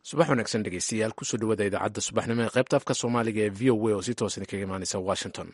subax wanaagsan dhegeystayaal kusoo dhawaada idaacadda subaxnimo ee qaybta afka soomaaliga ee v o a oo si toos idinkaga imaaneysa washington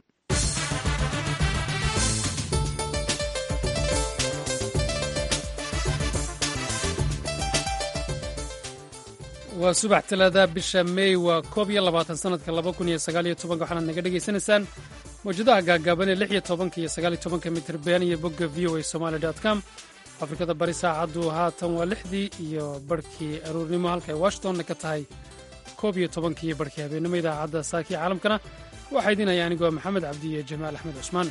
waa subax talaada bisha mey waa koob iyo labaatan sanadka laba kun iyo sagaaliyo tobanka waxaanaad naga dhegaysanaysaan mawjadaha gaagaaban ee lix iyo tobanka iyo sagaaliyo tobanka mitirban iyo bogga v o a somaali dot com afrikada bari saacaddu haatan waa lixdii iyo barhkii aruurnimo halkaay washingtonna ka tahay koob iyo tobankii iyo barhkii habeennimo idaacadda saakii caalamkana waxaa idinaya anigoo maxamed cabdi iyo jamaal axmed cusmaan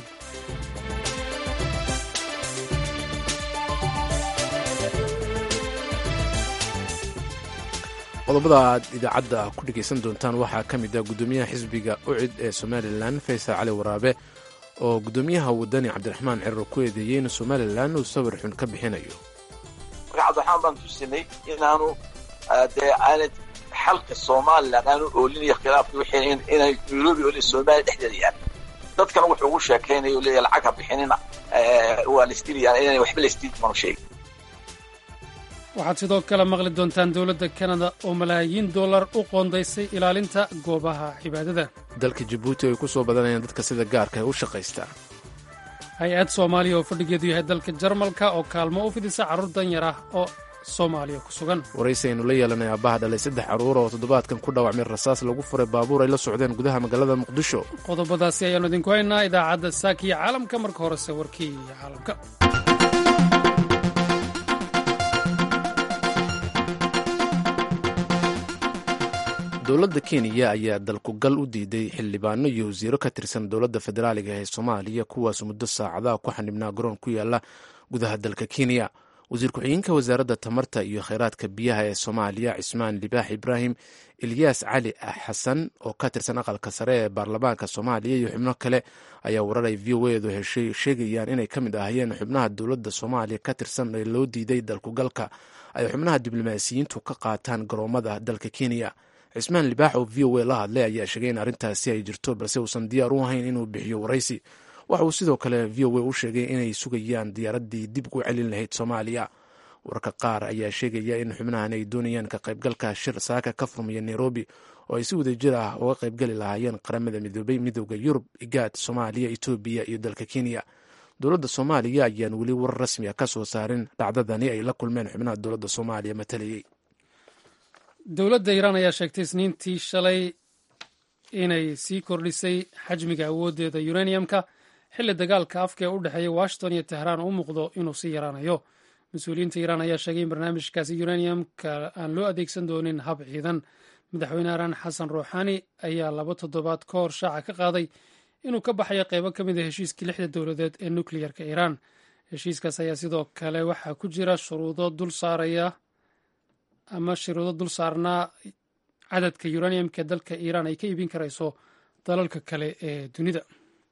qodobada aad idaacadda ku dhegaysan doontaan waxaa ka mid ah guddoomiyaha xisbiga ucid ee somalilan faysal cali waraabe oo guddoomiyaha wadani cabdiraxmaan cirar ku eedeeyey in somalilan uu sawir xun ka bixinayo marka cabdiraxmaan baan tusinay inaanu dee aanad xalka somalilan aanu oolinaya khilaafka wixii inay nairobi oo soomaaliya dhexdeeda yaal dadkana wuxuu ugu sheekaynayo o leeyahay lacag ha bixinina waa laistiliyaan inaan waxba laistil manu sheegin waxaad sidoo kale maqli doontaan dowladda kanada oo malaayiin dollar u qoondaysay ilaalinta goobaha cibaadada dalka jabuuti ay ku soo badanayaan dadka sida gaarka ee u shaqaysta hay-ad soomaaliya oo fadhigeedu yahay dalka jarmalka oo kaalmo u fidisa carruur danyar ah oo soomaaliya ku sugan waraysi aynu la yeelanay aabbaha dhalay saddex carruur oo toddobaadkan ku dhaawacmay rasaas lagu furay baabuur ay la socdeen gudaha magaalada muqdisho qodobadaasi ayaannu idinku haynaa idaacadda saakiya caalamka marka horese warkii caalamka dowladda kenya ayaa dalkugal u diiday xildhibaano iyo wasiiro ka tirsan dowladda federaaliga ee soomaaliya kuwaas muddo saacadaha ku xanibnaa garoon ku yaala gudaha dalka kenya wasiir ku-xigeenka wasaaradda tamarta iyo kheyraadka biyaha ee soomaaliya cismaan libaax ibraahim ilyaas cali xasan oo ka tirsan aqalka sare ee baarlamaanka soomaaliya iyo xubno kale ayaa warar ay v o edu heshay sheegayaan inay ka mid ahaayeen xubnaha dowladda soomaaliya ka tirsan ee loo diiday dalkugalka ay xubnaha diblomaasiyiintu ka qaataan garoomada dalka kenya cismaan libaax oo v o a la hadlay ayaa sheegay in arrintaasi ay jirto balse uusan diyaar u ahayn inuu bixiyo waraysi waxa uu sidoo kale v o a u sheegay inay sugayaan diyaaraddii dib ugu celin lahayd soomaaliya wararka qaar ayaa sheegaya in xubnahan ay doonayaan ka qaybgalka shir saaka ka furmaya nairobi oo ay si wadajir ah uga qaybgali lahaayeen qaramada midoobay midooda yurub igaad soomaaliya etoobiya iyo dalka kenya dowladda soomaaliya ayaan weli warar rasmi a ka soo saarin dhacdadani ay la kulmeen xubnaha dowladda soomaaliya matalayey dowladda iiraan ayaa sheegtay isniintii shalay inay sii kordhisay xajmiga awooddeeda uraniumka xilli dagaalka afka ee u dhexeeya washington iyo tehraan u muuqdo inuu sii yaraanayo mas-uuliyiinta iiraan ayaa sheegay in barnaamijkaasi uraniumka aan loo adeegsan doonin hab ciidan madaxweyne iiraan xasan ruuxani ayaa laba toddobaad ka hor shaaca ka qaaday inuu ka baxayo qeybo ka mid a heshiiskii lixda dowladeed ee nukleyarka iiraan heshiiskaas ayaa sidoo kale waxaa ku jira shuruudo dul saaraya ama shuruudo dul saarnaa cadadka uraniumka dalka iiraan ay ka iibin karayso dalalka kale ee dunida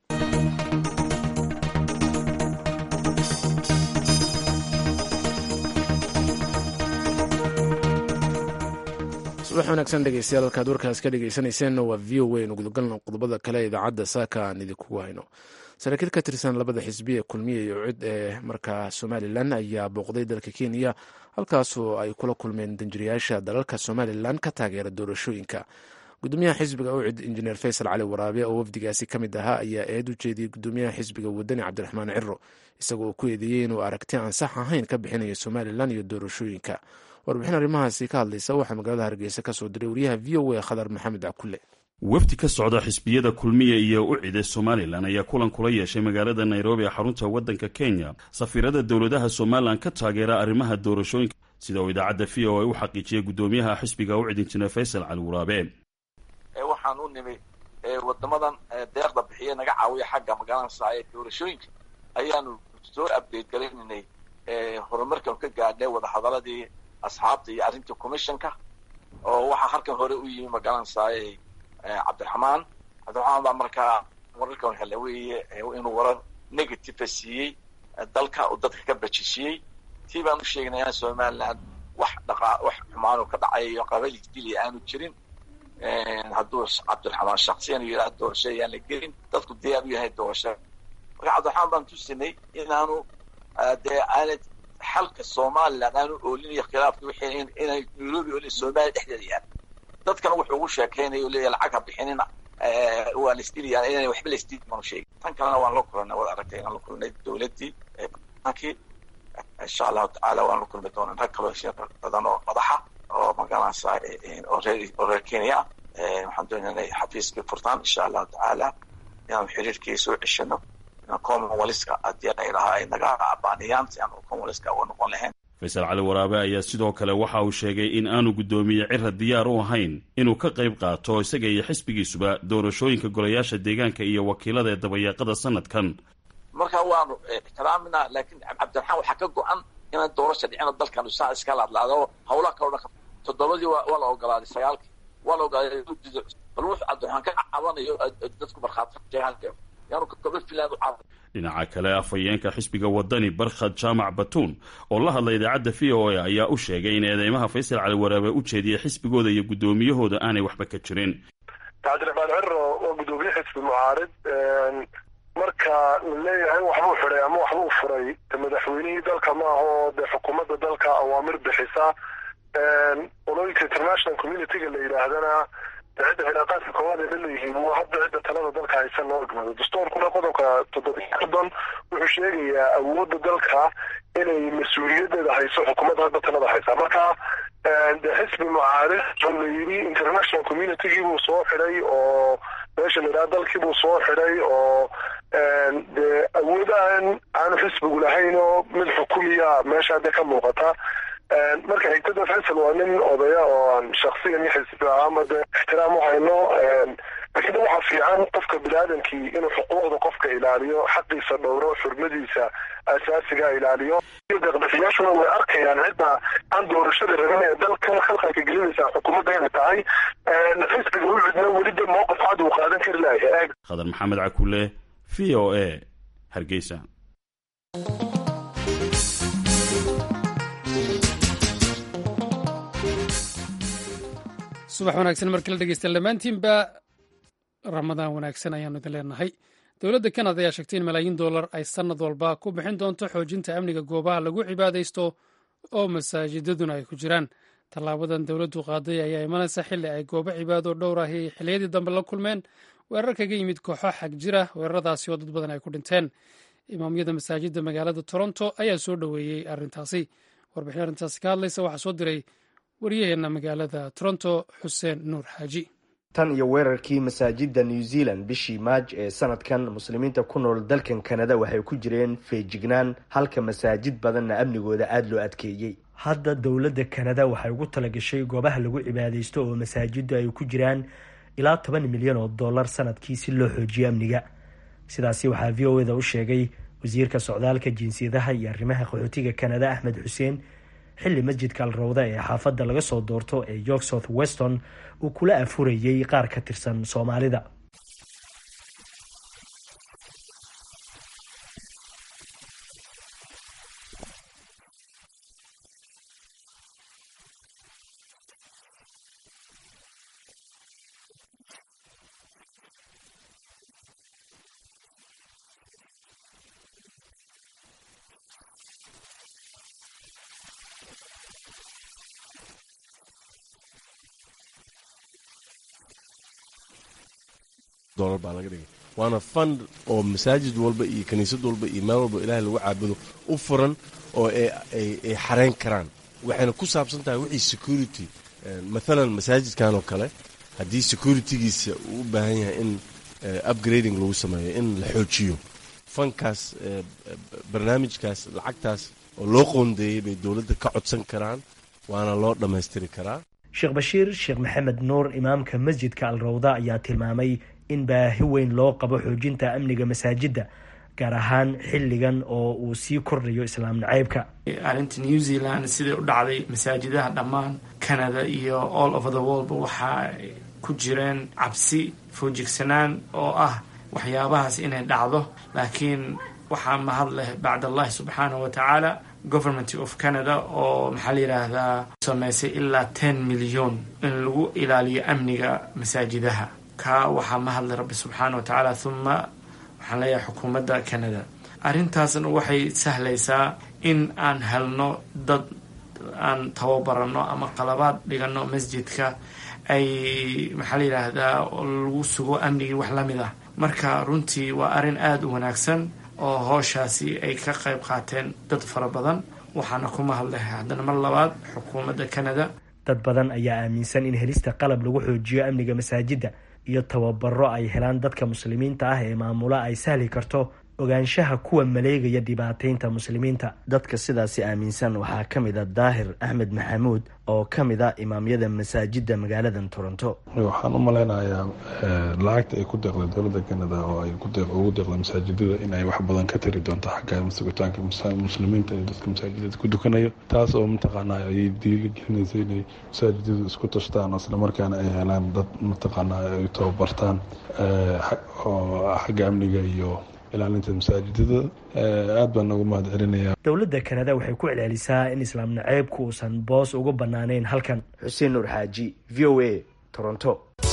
subax wanaagsan dhegeystayaal halkaad warkaas ka dhegeysaneyseen waa v o a nu gudagalno qodobada kale idaacadda saaka aan idinkugu hayno saraakiil ka tirsan labada xisbi ee kulmiya iyo cid ee markaa somalilan ayaa booqday dalka kenya halkaasoo ay kula kulmeen danjirayaasha dalalka somalilan ka taageera doorashooyinka gudoomiyaha xisbiga ucid injineer faysal cali waraabe oo wafdigaasi ka mid ahaa ayaa eed u jeediyey gudoomiyaha xisbiga wadani cabdiraxmaan ciro isagoo ku eedeeyey inuu aragti aan sax ahayn ka bixinayo somalilan iyo doorashooyinka warbixin arrimahaasi ka hadlaysa waxaa magaalada hargeysa ka soo diray wariyaha v o a khadar maxamed cakule wafdi ka socda xisbiyada kulmiya iyo ucide somalilan ayaa kulan kula yeeshay magaalada nairobi ee xarunta waddanka kenya safiirada dowladaha somalilan ka taageera arrimaha doorashooyinka sida uu idaacadda v o a u xaqiijiyey gudoomiyaha xisbiga ucid injineer faysal cali waraabe waxaan u nimi wadamadan deeqda bixiya naga caawiya xagga magaranaysa ee doorashooyinka ayaanu soo abdate garaynaynay horumarkan ka gaadhnay wadahadaladii asxaabta iyo arrintii commissionka oo waxaa halkan hore u yimi magaranaysaay cabdiraxmaan cabdiraxmaan baa markaa wararkan hele weeye inuu warar negative siiyey dalka oo dadka ka bajisiyey tii baan u sheegnay inaan somaliland wax dhaqa wax xumaanoo ka dhacayo qabali dili aanu jirin hadduu cabdiraxmaan shaksiyan yidhaha doorasho ayaan la gelin dadku diyaar u yahay doorasho marka cabdiraxmaan baan tusinay inaanu dee aanad xalka somaliland aanu oolinayo khilaafki wixii inay nairobi oolin somaliya dhexdeeda yaal dadkana wuxuu ugu sheekeynaya o leeyahy lacag ha bixinina waa la isdiliyaan inaan waxba la isdili manu sheegin tan kalena waan la kulanay waad aragtay inaan la kulnay dowladdii bankii insha allahu tacaala waan la kulmi doonaa rag kaloo heshiin badan oo madaxa oo magaranaysa oo reer oo reer kenya ah waxaan doonaya inay xafiiskii furtaan insha allahu tacaala inaanu xiriirkii soo ceshano inaan commonwealthka haddii ay lahaa ay naga abaaniyaan si aan commonwealthka uga noqon lahayn faysal cali waraabe ayaa sidoo kale waxa uu sheegay in aanu guddoomiye cira diyaar u ahayn inuu ka qayb qaato isaga iyo xisbigiisuba doorashooyinka golayaasha deegaanka iyo wakiilada ee dabayaaqada sanadkan marka waanu ixtiraaminaa laakiin cabdiraxmaan waxaa ka go-an inaan doorasha dhicino dalkanu saa iska laadlaado hawlaha kaloo dhan toddobadii waa la ogolaaday sagaalkii waa la ogolaaday bal wuxuu cabdiraxmaan ka cabanayo dadku markhaati yaanu gobol finland u caaday dhinaca kale afhayeenka xisbiga wadani barkhad jaamac batuun oo la hadlay idaacadda v o a ayaa u sheegay in eedeymaha faysal cali waraabe u jeediyey xisbigooda iyo guddoomiyahooda aanay waxba ka jirin cabdiraxmaan ciro waa guddoomiye xisbi mucaarid marka la leeyahay waxbuu xidhay ama waxbuu furay madaxweynihii dalka maaha oo dee xukuumadda dalka awaamir bixisa olooyinka international communityga la yidhaahdana cidda cilaaqaadka koowaad ay la leeyihiin waa hadda cidda talada dalka haysan loo egmado dastuurkuna qodobka toddobiyo soddon wuxuu sheegayaa awoodda dalka inay mas-uuliyadeeda hayso xukuumadda hadda talada haysa marka de xisbi mucaarid oo la yidhi international communitygii buu soo xidhay oo meesha la yidhaha dalkii buu soo xidhay oo dee awood aan aanu xisbigu lahayn oo mid xukumiya meesha hadda ka muuqata marka xigtada faysal waa nin odaya oo aan shaksiyan iyo xisbi ahaanba de ixtiraam u hayno laakiin waxaa fiican qofka biniaadamkii inuu xuquuqda qofka ilaaliyo xaqiisa dhowro xurmadiisa asaasiga ilaaliyo deeqbixiyaashuna way arkayaan cidda aan doorashada rabin ee dalka khalqalka gelinaysa xukuumadda inay tahay xisbiga ucidna weli de mowqif cad uu qaadan kari lahay khadar maxamed cakule v o a hargeysa subax wanaagsan markii la dhegeystaan dhammaantiinba ramadaan wanaagsan ayaanu idin leenahay dowladda kanada ayaa sheegtay in malaayiin dollar ay sannad walba ku bixin doonto xoojinta amniga goobaha lagu cibaadaysto oo masaajidaduna ay ku jiraan tallaabadan dowladdu qaaday ayaa imanaysa xilli ay goobo cibaado dhowr ahi xilliyadii dambe la kulmeen weerar kaga yimid kooxo xag jira weeraradaasi oo dad badan ay ku dhinteen imaamyada masaajidda magaalada toronto ayaa soo dhoweeyey arrintaasi warbixin arrintaasi ka hadlaysa waxaa soo diray waryaheena magaalada toronto xuseen nuur xaaji tan iyo weerarkii masaajidda new zealand bishii maaj ee sanadkan muslimiinta ku nool dalkan kanada waxay ku jireen feejignaan halka masaajid badanna amnigooda aada loo adkeeyey hadda dowladda kanada waxay ugu talagashay goobaha lagu cibaadaysto oo masaajiddu ay ku jiraan ilaa toban milyan oo dollar sanadkii si loo xoojiyo amniga sidaasi waxaa v o eda u sheegay wasiirka socdaalka jinsiyadaha iyo arrimaha qaxootiga kanada axmed xuseen xilli masjidka alrawda ee xaafadda laga soo doorto ee york south weston uu kula afurayey qaar ka tirsan soomaalida waana fund oo masaajid walba iyo kaniisad walba iyo meel walba ilahay lagu caabudo u furan oo ay xareyn karaan waxayna ku saabsan tahay wixii security mathalan masaajidkan oo kale haddii securitygiisa uu u baahan yahay in upgrading lagu sameeyo in la xoojiyo fankaas barnaamijkaas lacagtaas oo loo qoondeeyey bay dowladda ka codsan karaan waana loo dhammaystiri karaa sheekh bashiir sheekh maxamed nuur imaamka masjidka alrawda ayaa tilmaamay in baahi weyn loo qabo xoojinta amniga masaajidda gaar ahaan xilligan oo uu sii kordhayo islaam nacaybka arrinta new zealand siday u dhacday masaajidaha dhammaan canada iyo all over the worldba waxaa ku jireen cabsi foojigsanaan oo ah waxyaabahaas inay dhacdo laakiin waxaa mahad leh bacd allahi subxaanahu wa tacaala government of canada oo maxaa la yidhaahdaa sameysay ilaa ten milyon in lagu ilaaliyo amniga masaajidaha ka waxaa mahadlay rabbi subxaana wa tacaala huma waxaan leeyahay xukuumadda canada arrintaasna waxay sahlaysaa in aan helno dad aan tababarano ama qalabaad dhigano masjidka ay maxaa la yidhaahdaa lagu sugo amnigii wax la mid ah marka runtii waa arrin aada u wanaagsan oo hooshaasi ay ka qayb qaateen dad fara badan waxaana kuma hadlahay haddana mar labaad xukuumadda canada dad badan ayaa aaminsan in helista qalab lagu xoojiyo amniga masaajidda iyo tababaro ay helaan dadka muslimiinta ah ee maamula ay sahli karto ogaanshaha kuwa maleegaya dhibaateynta muslimiinta dadka sidaasi aaminsan waxaa ka mid a daahir axmed maxamuud oo ka mid a imaamyada masaajidda magaaladan toronto waxaan u malaynayaa lacagta ay ku deeqday dowladda canada oo ay ugu deeqday masaajidada in ay wax badan ka tari doonto xagga sugitaanka muslimiinta ee dadka masaajidada ku dukanayo taas oo mataqaanaa ay diiligelinaysa inay masaajidadu isku tashtaan islamarkaana ay helaan dad mataqaanaa ay tababartaan oo xagga amniga iyo ilaalinta masaajidada aad baan noogu mahad celinaya dowladda kanada waxay ku celcelisaa in islaam naceybku uusan boos uga banaanayn halkan xuseen nuur xaaji v o a toronto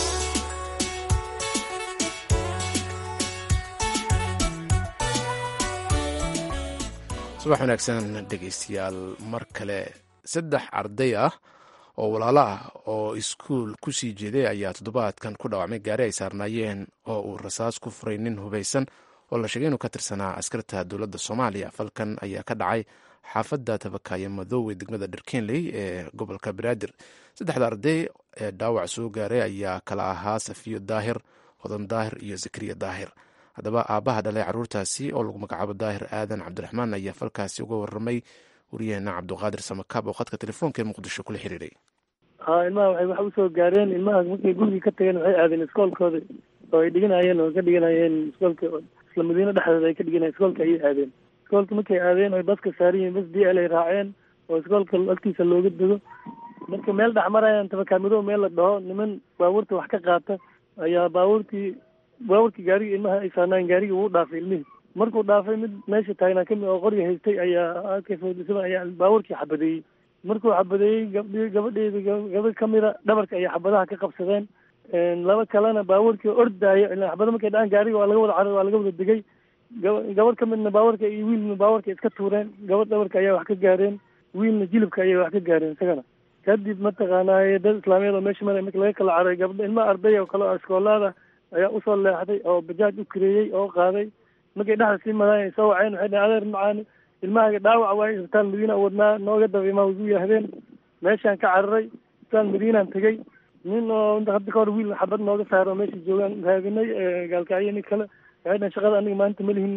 subax wanaagsan dhegaystayaal mar kale saddex arday ah oo walaalo ah oo iskuul ku sii jeeday ayaa toddobaadkan ku dhaawacmay gaari ay saarnaayeen oo uu rasaas ku furay nin hubaysan oo la sheegay inuu ka tirsanaa askarta dowladda soomaaliya falkan ayaa ka dhacay xaafadda tabakaayo madoowe degmada dharkenley ee gobolka banaadir saddexda arday ee dhaawac soo gaaray ayaa kala ahaa safiyo daahir hodan daahir iyo zakariya daahir haddaba aabbaha dhalay carruurtaasi oo lagu magacaabo daahir aadan cabdiraxmaan ayaa falkaasi uga warramay wariyaheena cabduqaadir samakaab oo khadka telefoonka ee muqdisho kula xiriiray ha ilmaha waxay wax usoo gaareen ilmaha markay gurigii ka tageen waxay aadeen iskoolkooda oo ay dhiganayeen oo ka dhiganayeen iskoolka isla madiino dhexdeeda ay ka dhiganayen iskoolka ayay aadeen iskoolka markay aadeen oy baska saaran yihiin bas d l ay raaceen oo iskoolka agtiisa looga dego marka meel dhex marayaan tabakaamido meel la dhaho niman baabuurta wax ka qaata ayaa baabuurtii baabuurkii gaarigii ilmaha ay saarnaayen gaarigii wuu dhaafay ilmihii markuu dhaafay mid meesha taagnaa kamid oo qoriga haystay ayaa kafodisaba ayaa baabuurkii xabadeeyey markuu xabadeeyey gabdhi gabadheedi gabadh kamida dhabarka ayay xabadaha ka qabsadeen laba kalena baabuurkii ordaayo ila xabada markay dhacaan gaariga waa laga wada carar waa laga wada degay gaba gabadh kamidna baabuurka iyo wiilna baabuurka iska tuureen gabadh dhabarka ayaa wax ka gaareen wiilna jilibka ayay wax ka gaareen isagana kadib mataqaanaaye dad islaamiyad oo meesha mara marka laga kala caray gabdho ilma arday oo kale oo iskoolaada ayaa usoo leexday oo bajaaj u kareeyey oo qaaday markay dhexda sii madaay soo waceen waxay dhaheen adeer macaani ilmahaga dhaawac waay isbitaal madiina wadnaa nooga daba imaa igu yahdeen meeshaan ka cararay isbitaal madiinaan tegey nin oo hadda ka hor wiil xabad nooga saaro meesha joogaan raadinay gaalkacyo nin kale waxay dhaheen shaqada aniga maanta malihin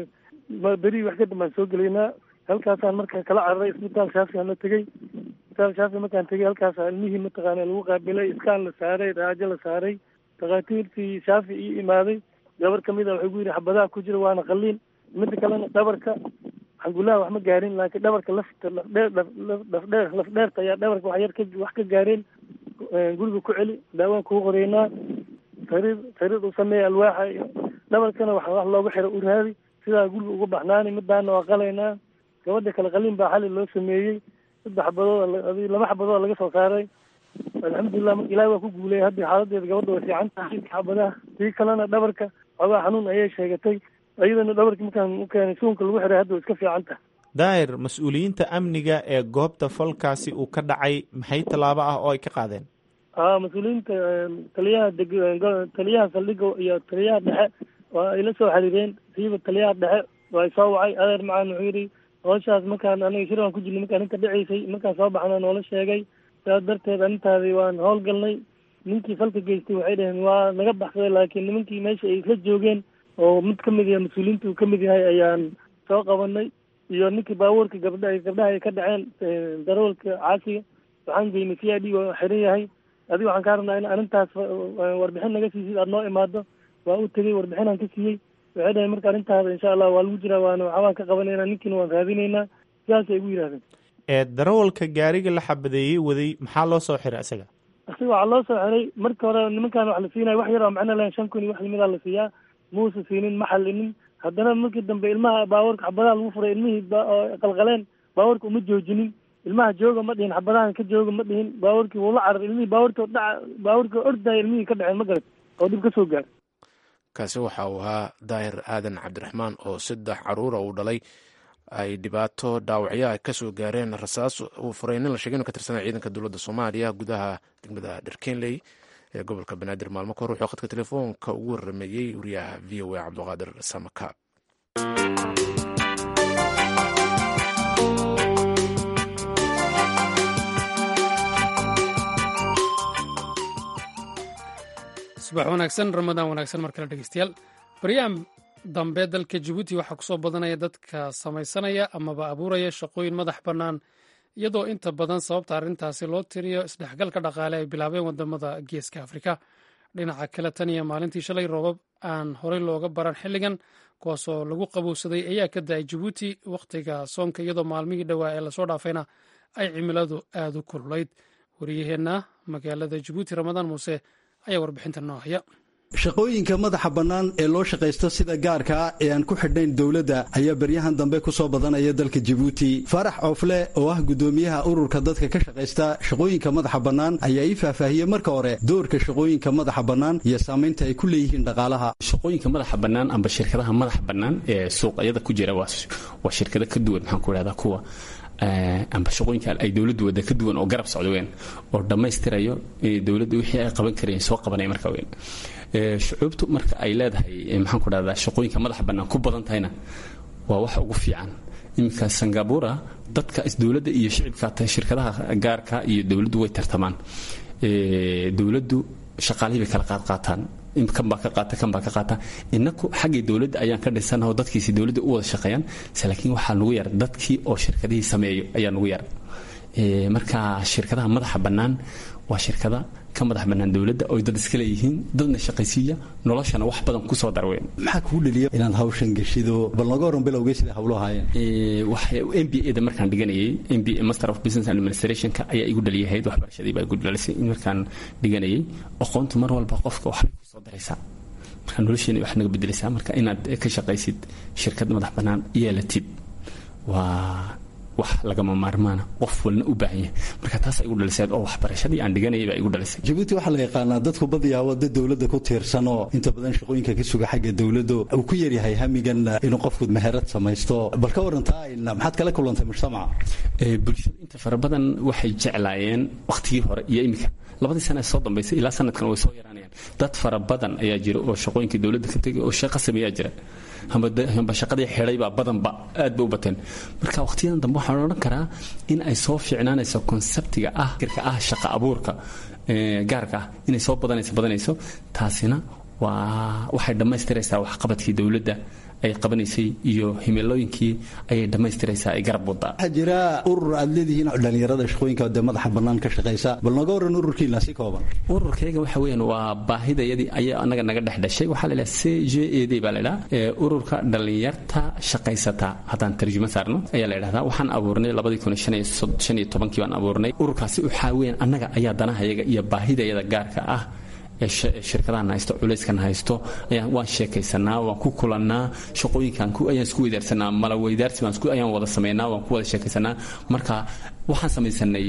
beri wax ka dambaan soo gelaynaa halkaasaan marka kala cararay isbitaal shaafiaan la tegey isbitaal shaafi markaan tegey halkaasa ilmihii mataqaana lagu qaabilay iskaan la saaray raajo la saaray dhakhaatiirtii shaafi ii imaaday gabar kamid a waxay ku yidhi xabadaha ku jira waana qaliin mida kalena dhabarka xangulaha wax ma gaarin laakiin dhabarka lafta lafdheer lafdheer lafdheerta ayaa dhabarka wax yar ka wax ka gaareen guriga ku celi daawaan kugu qoreynaa sariir sariir u sameeya alwaaxa iyo dhabarkana wax wax looga xiro u raadi sidaa guriga uga baxnaani midaana waa qalaynaa gabadha kale qaliin baa xali loo sameeyey saddex xabadood laba xabadood laga soo saaray alxamdulilah marka ilahi waa ku guuleyay hadda xaaladeeda gabadha way fiican tahay xabadaha tii kalena dhabarka xoogaa xanuun ayay sheegatay iyadana dhabarkii markaan u keenay suunka lagu xiray hadda way iska fiican tahay daahir mas-uuliyiinta amniga ee goobta falkaasi uu ka dhacay maxay tallaabo ah oo ay ka qaadeen a mas-uuliyiinta taliyaha deg taliyaha saldhiga iyo taliyaha dhexe waa ay la soo xiriireen siiba taliyaha dhexe waa soo wacay adeer macaan wuxuu yidhi hooshaas markaan aniga shir aan ku jirnay markaan inta dhaceysay markaan soo baxna noola sheegay sidaas darteed arrintaadii waan howlgalnay ninkii falka geystay waxay dhaheen waa naga baxsaday laakiin nimankii meesha ay isla joogeen oo mid kamid yahay mas-uuliyiinta uu kamid yahay ayaan soo qabanay iyo ninkii baabuurka gabdha gabdhaha ay ka dhaceen darawalka caasiga waxaan geynay c i d waa xiran yahay adiga waxaan kaa rabnaa in arrintaas warbixin naga siisid aada noo imaado waa u tegey warbixinaan ka siiyey waxay dhahay marka arrintaada insha allah waa lagu jiraa waana waxbaan ka qabanayna ninkiina waan raadinaynaa sidaasay igu yidhahdeen ee darawalka gaariga la xabadeeyey waday maxaa loo soo xiray isaga isaga waxaa loo soo xiray marka hore nimankaan wax la siinaya wax yar oo macno lahayn shan kun iyo wax limidaa la siiyaa muusa siinin ma xallinin haddana markii dambe ilmaha baabuurka xabadaha lagu furay ilmihii oo qalqaleen baabuurka uma joojinin ilmaha jooga ma dhihin xabadahan ka jooga ma dhihin baabuurkii wuu la carar ilmihii baabuurka dhaca baabuurka ordaya ilmihii ka dhaceen ma garat oo dhib ka soo gaar kaasi waxa uu ahaa daahir aadan cabdiraxmaan oo saddex caruura uu dhalay ay dhibaato dhaawacyo ay kasoo gaareen rasaas uu furay nin la sheegay inu ka tirsanaa ciidanka dowladda soomaaliya gudaha degmada dherkenley ee gobolka banaadir maalmo kahor wuxuu khadka telefoonka ugu warameeyey wariyaha v o a cabdiqaadir samakaab subax wanaagsan ramadaan wanaagsan mar kale dhegeystayaal baryahan dambe dalka jabuuti waxaa kusoo badanaya dadka samaysanaya amaba abuuraya shaqooyin madax bannaan iyadoo inta badan sababta arrintaasi loo tiriyo isdhexgalka dhaqaale ay bilaabeen wadamada geeska afrika dhinaca kale tan iyo maalintii shalay roobab aan horey looga baran xilligan kuwaasoo lagu qabowsaday ayaa ka da-ay jabuuti wakhtiga soonka iyadoo maalmihii dhowaa ee lasoo dhaafayna ay cimiladu aada u kululayd wariyaheenna magaalada jabuuti ramadaan muuse ayaa warbixinta noo haya shaqooyinka madaxa bannaan ee loo shaqaysto sida gaarka ah ee aan ku xidhnayn dowladda ayaa beryahan dambe ku soo badanaya dalka jabuuti faarax coofle oo ah guddoomiyaha ururka dadka ka shaqaysta shaqooyinka madaxa bannaan ayaa ii faahfaahiyey marka hore doorka shaqooyinka madaxa bannaan iyo saamaynta ay ku leeyihiin dhaqaalaha shaqooyinka madaxa bannaan amba shirkadaha madaxa bannaan ee suuqyada ku jira waa shirkado ka duwan maxaan ku idhahdaa kuwa amba shaqooyinka ay dowladdu wadda ka duwan oo garab socda weyn oo dhammaystirayo dowladda wixii ay qaban kareen soo qabanaya marka weyn shucuubtu marka ay leedahay maxaan ku dhahdaa shaqooyinka madaxa bannaan ku badan tahayna waa wax ugu fiican iminka singabura dadka dowladda iyo shicibka shirkadaha gaarka iyo dowladdu way tartamaan dowladdu shaqaalihii bay kala qaad qaataan kan baa ka qaata kan baa ka qaata inaku xaggii dowladda ayaan ka dhisanaho dadkiisi dowladda u wada shaqeeyaan se laakiin waxaa nugu yar dadkii oo shirkadihii sameeyo ayaa nugu yar marka shirkadaha madaxa bannaan waa shirkada ka madax bannaan dowladda oy dad iska leeyihiin dadna shaqaysiiya noloshana wax badan kusoo darweyn maxaa kugu dhaliya inaad hawshan geshido bal nooga waran bilowgay sida hawlo ahaayeen m b a da markaan dhiganayay m b a master of business administrationka ayaa igu dhaliyahayd waxbarashadii baa igu dhalisay in markaan dhiganayay aqoontu mar walba qofka waxbay kusoo daraysaa marka nolosheena wax naga bedelaysaa marka inaad ka shaqaysid shirkad madax bannaan yeelatid waa wax lagama maarmaana qof walna u baahan yahay marka taas ay igu dhalisay oo waxbarashadii aan dhiganayay baa igu dhalisay jabuuti waxaa la yaqaanaa dadku badiyaa wadda dowladda ku tiirsan oo inta badan shaqooyinka ka suga xagga dowladdu uu ku yaryahay hamigan inuu qofku meherad samaysto bal ka warantaa maxaad kala kulantay mujtamaca bulshadu inta fara badan waxay jeclaayeen wakhtigii hore iyo iminka labadii sana ee soo dambaysay ilaa sanadkan way soo yaraanayaan dad fara badan ayaa jira oo shaqooyinkii dowladda ka tegay oo shaqo sameeyaa jira hamba shaqadii xidhaybaa badanba aad ba u bateen marka wakhtiyadan dambe waxaan odhan karaa in ay soo fiicnaanayso konseptiga ah irka ah shaqa abuurka gaarka ah inay soo badanayso badanayso taasina waa waxay dhammaystiraysaa waxqabadkii dowladda ay qabanaysay iyo himilooyinkii ayay dhammaystiraysaa ay garab wadaa waxaa jira urur aad leedihiin dhallinyarada shaqooyinka dee madaxa bannaan ka shaqaysa bal nooga waran ururkiina si kooban ururkayga waxa weeyaan waa baahidayadii ayaa anaga naga dhex dhashay waxaa la idhaha c j a d baa la idhaha ururka dhallinyarta shaqaysata haddaan tarjumo saarno ayaa la idhahdaa waxaan abuurnay labadii kun shan iyo tobankii baan abuurnay ururkaasi waxaa weeyaan annaga ayaa danahayaga iyo baahidayada gaarka ah shirkadahan haysto culayskan haysto waan sheekaysanaa waan ku kulannaa shaqooyinkan ayaan isku weydaarsanaa mala weydaarsi ayaan wada samaynaa waan ku wada sheekaysanaa marka waxaan samaysanay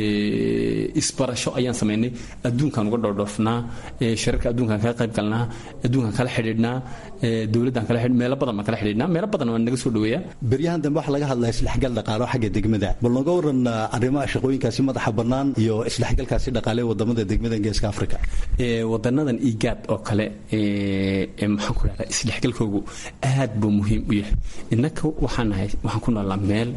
isbarasho ayaan samaynay adduunkan uga dhoodhoofnaa shirarka adduunkan kaga qayb galnaa adduunkan kala xidhiidhnaa dowladdan kala xidh meelo badan baan kala xidhiidhnaa meelo badan waan naga soo dhaweeyaa beryahan dambe waxaa laga hadlaya isdhexgal dhaqaalo xagga degmada bal nooga waran arrimaha shaqooyinkaasi madaxa bannaan iyo isdhexgalkaasi dhaqaale wadamada degmada geeska africa wadanadan igaad oo kale maxaan ku dhahdaa isdhexgalkoogu aad buu muhiim u yahay innaka waxaan nahay waxaan ku noolnaa meel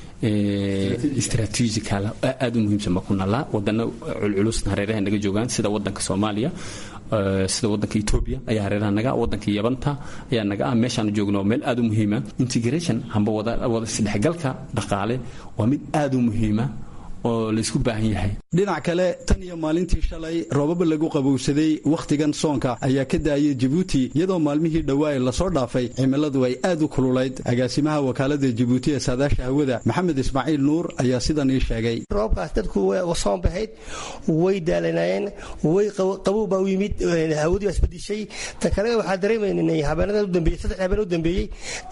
istraatiijikala aad u muhiimsan baan ku noolnaa wadano culculusna hareeraha naga joogaan sida wadanka soomaaliya sida wadanka etoobiya ayaa hareeraha naga wadanka yabanta ayaa naga ah meeshaan joogno meel aad u muhiima integration hamba wada isdhexgalka dhaqaale waa mid aad u muhiima oo laysku baahan yahay dhinac kale tan iyo maalintii shalay roobaba lagu qabowsaday wakhtigan soonka ayaa ka daayay jabuuti iyadoo maalmihii dhowaa lasoo dhaafay cimiladu ay aad u kululayd agaasimaha wakaalada jabuuti ee saadaasha hawada maxamed ismaaciil nuur ayaa sidan ii sheegay roobkaas dadku soon bahayd way daalanayeen way qabow baa u yimid hawadii baa isbedishay ta kale waxaa dareemaynay habeenada udambeeyey saddex habeen u dambeeyey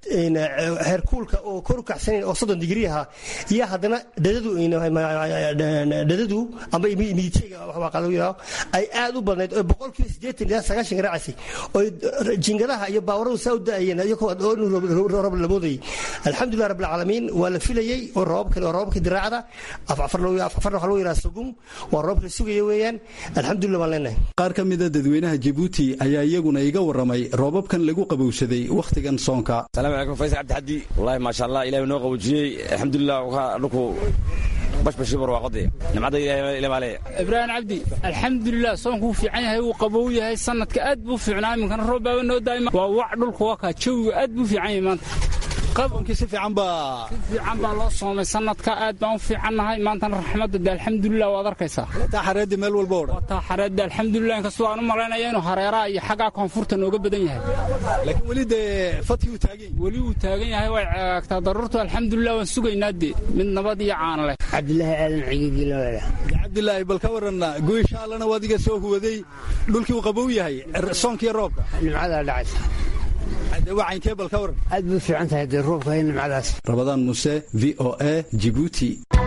heerkuulka oo kor u kacsanayn oo soddon digrii ahaa iyo haddana dhadadu dhadadu amba miditeyga yidhaho ay aad u badnayd oo boqolkiiba siddeetan ilaa sagaashan garaacasay oo jingadaha iyo baawaradu saa u da'ayeen iyagoo roob la moodayay alxamdulilah rabbil caalamiin waa la filayey oo roobabkan waa roobabka diraacada afarna waxaa loo yidhaha sugum waa roobka la sugaya weeyaan alxamdulilah baan leenahay qaar ka mida dadweynaha jabuuti ayaa iyaguna iga warramay roobabkan lagu qabowsaday wakhtigan soonka asalaamu calaykum faysal cabdixaddi wallahi maasha allah ilahi noo qaboojiyey alxamdulilah waxaa dhulku bashbashi barwaaqode nimcada ilahi maale ibraahim cabdi alxamdulilah soonku wuu fiican yahay wuu qabow yahay sanadka aad buu fiicnaa iminkana roob baaba noo daa'ima waa wac dhulku waa kaa jawiga aad buu fiican yahay maanta qabonkii si fiican baa si fiican baa loo soomay sanadka aad baan u fiicannahay maantana raxmadda de alxamdulilah waad arkaysaa taa xareedda meel walba odhan waa taa xareedda alxamdulilah inkastoo aan u malaynaya inuu hareeraha iyo xaggaa koonfurta nooga badan yahay laakiin weli dee fadkii uu taagan yahay weli uu taagan yahay way ceegagtaa daruurtu alxamdulilah waan sugaynaa dee mid nabad iyo caana leh cabdilaahi aadan cigigiilawada cabdilaahi bal ka waran goysha allana waad iga soo huwaday dhulkii uu qabow yahay soonkiiyo roobka nimcadaa dhacaysa wacankee bal ka waran aad bay u fiican tahay dee roobka iyo nimcadaas rabadaan muse v o a jibuuti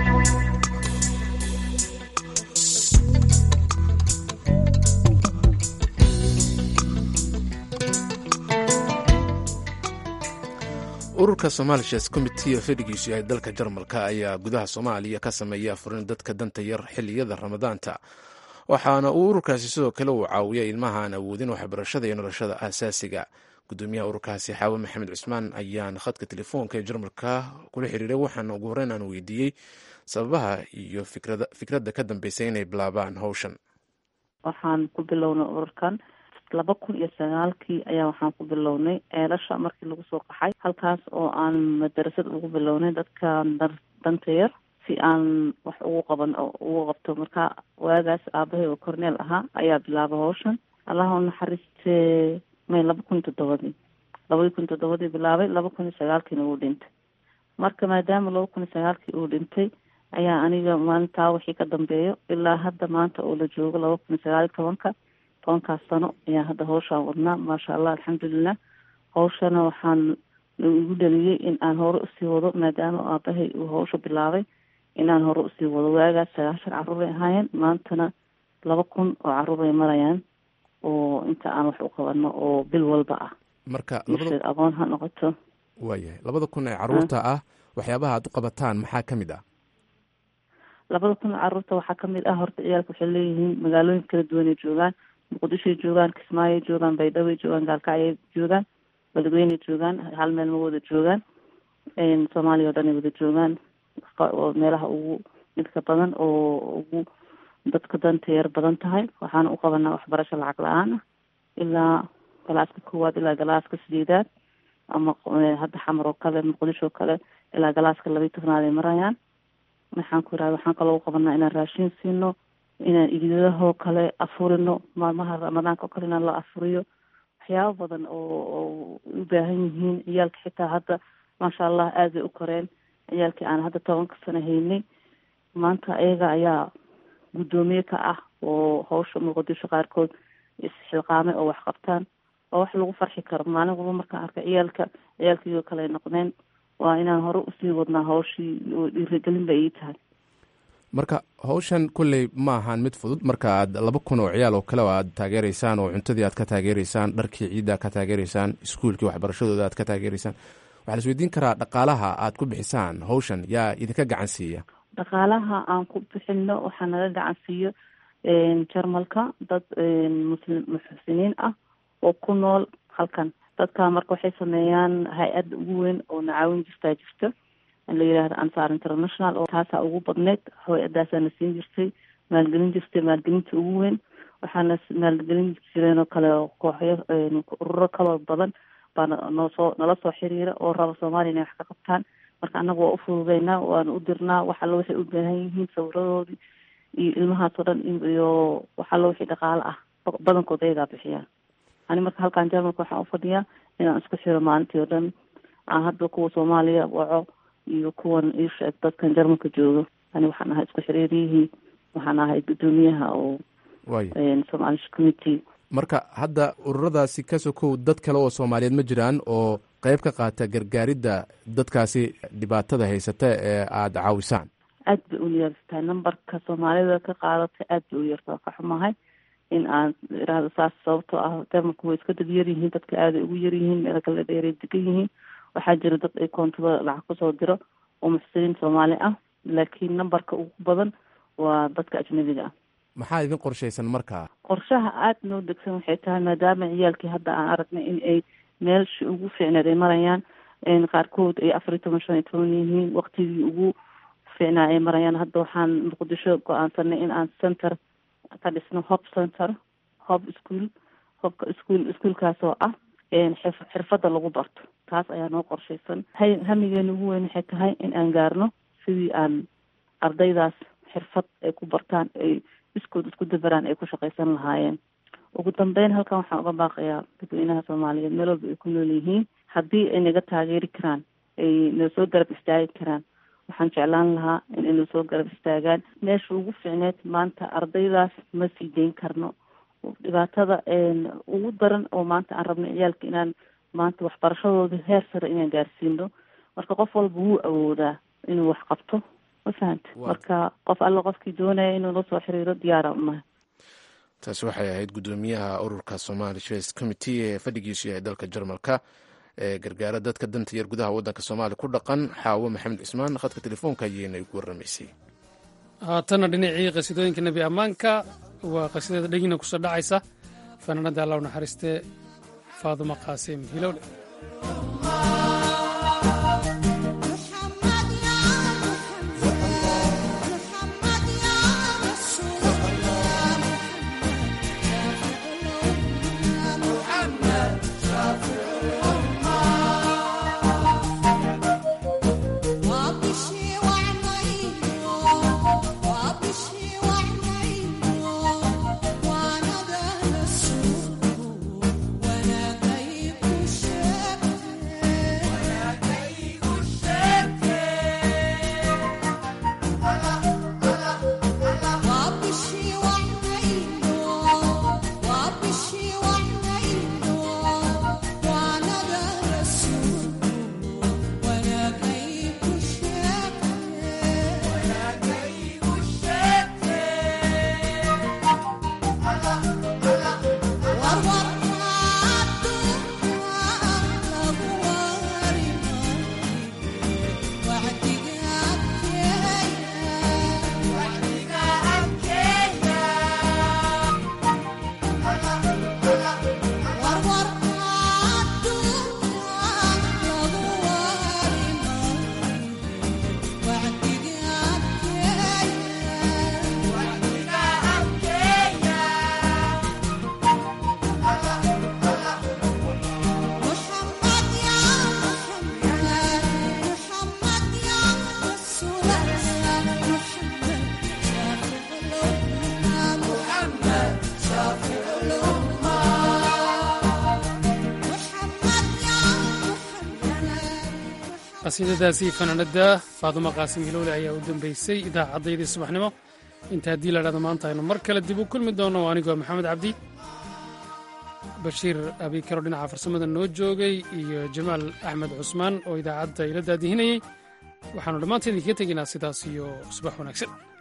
ururka somalishes commitee fadhigiisu yahay dalka jarmalka ayaa gudaha soomaaliya ka sameeya afurin dadka danta yar xiliyada ramadaanta waxaana uu ururkaasi sidoo kale uu caawiya ilmaha aan awoodin waxbarashada iyo noloshada aasaasiga gudoomiyaha ururkaasi xaawe maxamed cusmaan ayaan khadka telefoonka ee jarmalka kula xiriiray waxaana ugu horreyn aan weydiiyey sababaha iyo fikradda ka dambeysay inay bilaabaan howshan waxaan ku bilownay ururkan laba kun iyo sagaalkii ayaa waxaan ku bilownay ceelasha markii lagu soo qaxay halkaas oo aan madarasad ugu bilownay dadkan danta yar si aan wax ugu qaban ugu qabto marka waagaas aabahay oo corneel ahaa ayaa bilaabay hawshan allaha u naxariistee may laba kun iyo toddobadii labadii kun iyo toddobadii bilaabay laba kun iyo sagaalkiina uu dhintay marka maadaama laba kun iyo sagaalkii uu dhintay ayaa aniga maalintaa wixii ka dambeeyo ilaa hadda maanta oo la joogo laba kun iyo sagaal iyo tobanka tobankaas sano ayaa hadda hawshaan wadnaa maasha allah alxamdulilah hawshana waxaan igu dhaliyey in aan hore usii wado maadaama aabahay uu hawsha bilaabay inaan hore usii wado waagaas sagaashan carruur bay ahaayeen maantana laba kun oo carruur bay marayaan oo inta aan wax u qabano oo bil walba ah marka aqoon ha noqoto waayahay labada kun ee carruurta ah waxyaabaha aad u qabataan maxaa ka mid ah labada kun carruurta waxaa kamid ah horta ciyaalka waxay leeyihiin magaalooyin kala duwanay joogaan muqdishoay joogaan kismaayay joogaan baydhaway joogaan gaalkacyay joogaan beledweynay joogaan hal meel ma wada joogaan soomaaliya oo dhan ay wada joogaan meelaha ugu dhibka badan oo ugu dadka danta yar badan tahay waxaana u qabanaa waxbarasho lacag la-aan ah ilaa galaaska koowaad ilaa galaaska sideedaad ama hadda xamar oo kale muqdisho oo kale ilaa galaaska labaiy tobnaad ay marayaan maxaan ku irahda waxaan kaloo u qabanaa inaan raashin siino inaan iidadahoo kale afurino maalmaha ramadaanka oo kale inaan la afuriyo waxyaabo badan oo oo u baahan yihiin ciyaalka xitaa hadda maasha allah aad bay u koreen ciyaalkii aan hadda tobanka sano haynay maanta ayaga ayaa guddoomiye ka ah oo hawsha muqdisho qaarkood isxilqaamay oo wax qabtaan oo wax lagu farxi karo maalin walba markaan arka ciyaalka ciyaalkaiyo kale ay noqdeen waa inaan hore usii wadnaa hawshii oo dhiirigelin bay ii tahay marka hawshan kolley ma ahaan mid fudud marka aad laba kun oo ciyaal oo kale oo aad taageereysaan oo cuntadii aad ka taageereysaan dharkii ciidda ka taageereysaan iskuulkii waxbarashadooda aad ka taageereysaan waxaa la isweydiin karaa dhaqaalaha aad ku bixisaan hawshan yaa idinka gacan siiya dhaqaalaha aan ku bixino waxaa naga gacan siiyo jarmalka dad muslim muxsiniin ah oo ku nool halkan dadka marka waxay sameeyaan hay-adda ugu weyn oo nacaawin jirtaa jirta la yidhaahdo ansar international oo taasaa ugu badneyd hay-adaasaa na siin jirtay maalgelin jirtay maalgelinta ugu weyn waxaana maalgelin jireen oo kale kooxyo ururo kaloo badan baa noosoo nala soo xiriira oo raba soomaaliya inay wax ka qabtaan marka annaga waa ufududeynaa waana u dirnaa wax allo waxay u baahan yihiin sawiradoodii iyo ilmahaas oo dhan iyo wax allo wixii dhaqaale ah badankood ayagaa bixiyaan ani marka halkan jarmalka waxaan ufadhiyaa inaan isku xiro maalintii oo dhan aan hadda kuwa soomaaliya waco iyo kuwan iisheeg dadkan jarmalka joogo ani waxaan ahay isku xiriiriyihii waxaan ahay guddoomiyaha oo somalish committee marka hadda ururadaasi ka sokow dad kale oo soomaaliyeed ma jiraan oo qayb ka qaata gargaaridda dadkaasi dhibaatada haysata ee aada caawisaan aad bay u yartahay numberka soomaalida ka qaadatay aad bay u yartaa ka xumahay in aan irahdo saas sababtoo ah dermarku way iska dad yaryihiin dadka aaday ugu yaryihiin meelo kale dheeray degan yihiin waxaa jira dad ay koontada lacag kusoo diro oo muxsiniin soomaali ah laakiin numberka ugu badan waa dadka ajnabiga ah maxaa idin qorshaysan markaa qorshaha aada noo degsan waxay tahay maadaama ciyaalkii hadda aan aragnay in ay meelshii ugu fiicneed ay marayaan qaarkood ay afar iyo toban shan iyo toban yihiin waktigii ugu fiicnaa ay marayaan hadda waxaan muqdisho go-aansanay in aan center ka dhisno hob center hob school hobka school ischoolkaas oo ah xirfadda lagu barto taas ayaa noo qorshaysan hamigeena ugu weyn waxay tahay in aan gaarno sidii aan ardaydaas xirfad ay ku bartaan ay iskood isku dabaraan ay ku shaqaysan lahaayeen ugu dambeyn halkan waxaan uga baaqayaa dadweynaha soomaaliyeed meel walba ay ku nool yihiin haddii ay naga taageeri karaan ay noo soo garab istaagi karaan waxaan jeclaan lahaa in ay noo soo garab istaagaan meesha ugu fiicneed maanta ardaydaas ma sii deyn karno dhibaatada ugu daran oo maanta aan rabno ciyaalka inaan maanta waxbarashadooda heer sare inaan gaarsiino marka qof walba wuu awoodaa inuu wax qabto ma fahanta marka qof alla qofkii doonaya inuu la soo xiriiro diyaara unahay taasi waxay ahayd guddoomiyaha ururka somali face committee ee fadhigiisu yahay dalka jarmalka ee gargaara dadka danta yar gudaha waddanka soomaaliya ku dhaqan xaawo maxamed cismaan khadka telefoonka ayeyna igu warramaysay haatanna dhinacii qasiidooyinka nebi ammaanka waa qasiidada dhegina kusoo dhacaysa fanaanada allah u naxariistee faaduma qaasim hilowle qasiidadaasi fanaanada faadumo qaasim hilowle ayaa u dambeysay idaacaddayadii subaxnimo inta haddii la dhahdo maanta aynu mar kale dib u kulmi doono anigoo maxamed cabdi bashiir abikaro dhinaca farsamada noo joogay iyo jamaal axmed cusmaan oo idaacadda ila daadihinayey waxaannu dhammaanteed idinkaga tegaynaa sidaas iyo subax wanaagsan